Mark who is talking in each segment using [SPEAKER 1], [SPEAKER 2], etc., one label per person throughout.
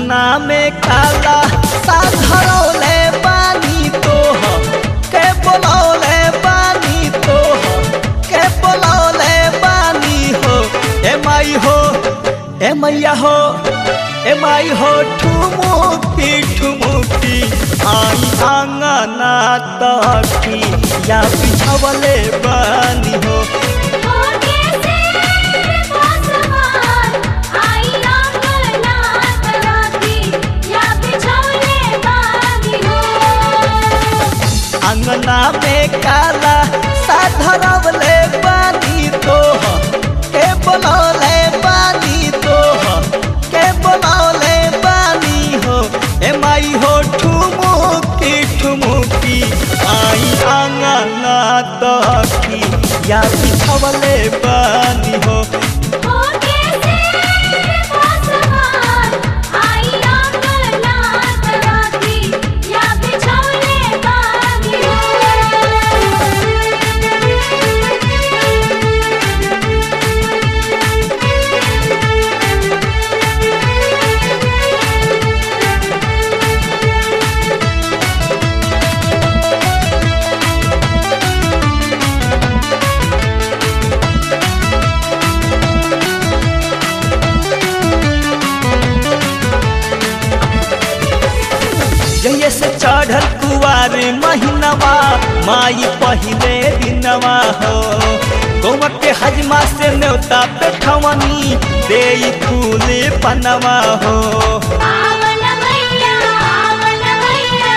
[SPEAKER 1] अंगना में काला साधरौले बानी तोह के बोलौले बानी तोह के बोलौले बानी हो ए माई हो ए मैया हो ए माई हो ठुमुकी ठुमुकी आई अंगना तकी या बिछवले बानी हो
[SPEAKER 2] होके से पासवान आई अंगना तराती या बिछौने बानी हो
[SPEAKER 1] अंगना में काला साधरवले बानी तोह के बोलौले बानी तोह के बोलौले बानी हो ए माई हो ठुमुकी ठुमुकी आई अंगना तकी या बिछवले बानी हो
[SPEAKER 2] होके से पासवान आई अंगना तराती या बिछौने बानी हो
[SPEAKER 1] जहिए से चढ़ल कुआर महीनवा माई पहिले दिनवा हो गौवा के हजमा से न्योता पे ठवनी दे फूल पनवा हो
[SPEAKER 2] आवन मैया आवन मैया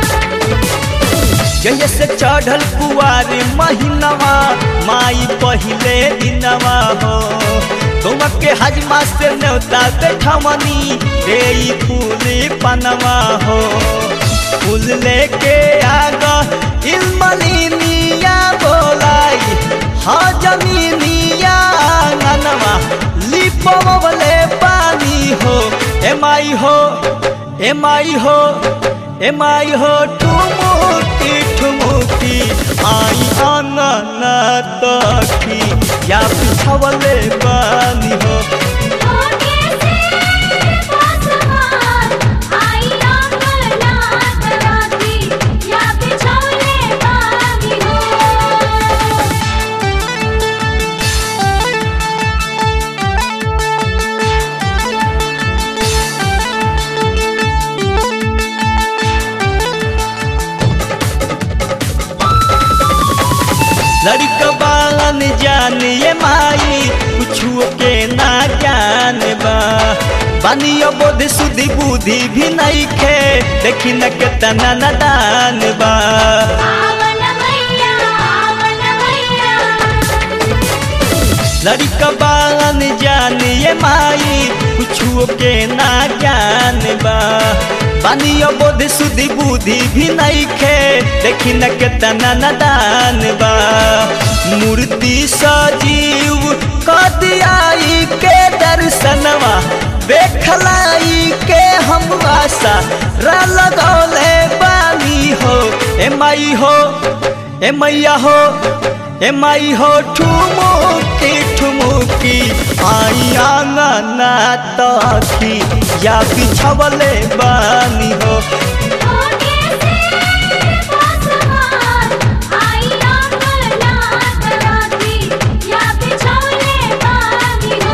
[SPEAKER 1] जहिए से चढ़ल कुआर महीनवा माई पहिले दिनवा हो गौवा के हजमा से न्योता पे ठवनी दे फूल पनवा हो फूल लेके आगा इल्मलिनिया बोलाई हाँ जमीनिया आंगनवा लिपवले पानी हो ए माई हो ए माई हो ए माई हो ठुमुकी ठुमुकी आई आंगना तकी या बिछवले पानी हो
[SPEAKER 2] होके से पासवान आई अंगना तराती या बिछौने बानी हो
[SPEAKER 1] लड़कबान जान ये माई कुछुओ के ना ज्ञान बा बानियो बोध सुधि बुद्धि भी नहीं खे देखी न केतना नदान बा
[SPEAKER 2] आवन मैया आवन मैया
[SPEAKER 1] लड़कबान जान ये माई कुछुओ के ना ज्ञान बा बानियो बोध सुधि बुद्धि भी नहीं खे देखी न केतना नदान बा मूर्ति सजीव कदियाई के दर्शनवा देखलाई के हम आशा रा लगौले बानी हो ए माई हो ए मैया हो ए माई हो ठुमुकी ठुमुकी आई आंगना तकी या बिछवले बानी हो
[SPEAKER 2] होके से पासवान आई अंगना तराती या बिछौने बानी हो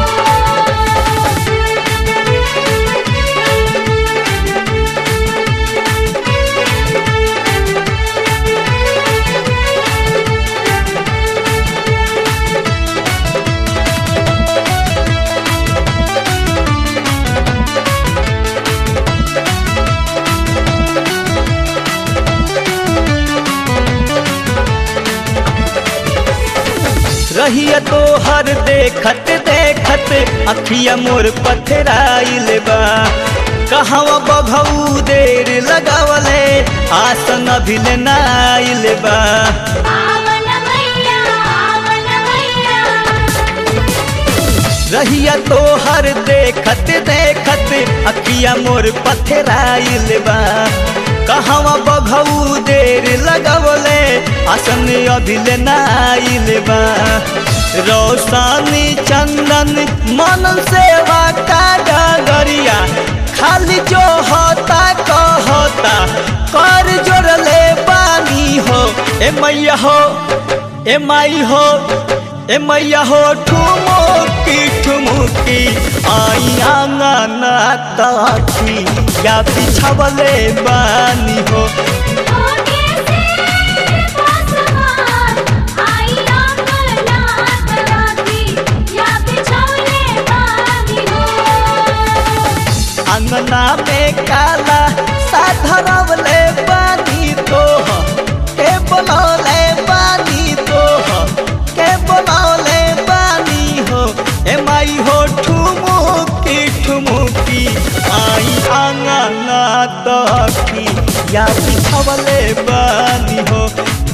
[SPEAKER 1] रहिया तो हर देखत देखत अखिया मोर पथराइल बा कहवा बघऊ देर लगावले आसन अभिल नाइल बा
[SPEAKER 2] आवन मैया आवन मैया
[SPEAKER 1] रहिया तो हर देखत देखत अखिया मोर पथराइल बा कहवा बघऊ देर लगवले आसन अभिल नाइल बा रोशनी चंदन मन सेवा का डगरिया खाली ए मैया हो ए माई हो ए मैया हो ठुमुकी ठुमुकी आई आंगना ताखी या बिछावले बानी हो
[SPEAKER 2] ओके से पासवान आई अंगना तराती या बिछौने बानी हो
[SPEAKER 1] अंगना में काला साधरवले बानी तो के बोलौले बानी तो के बोलौले बानी हो ए माई हो ठुमुकी ठुमुकी आई आंगना तकी या बिछवले बानी हो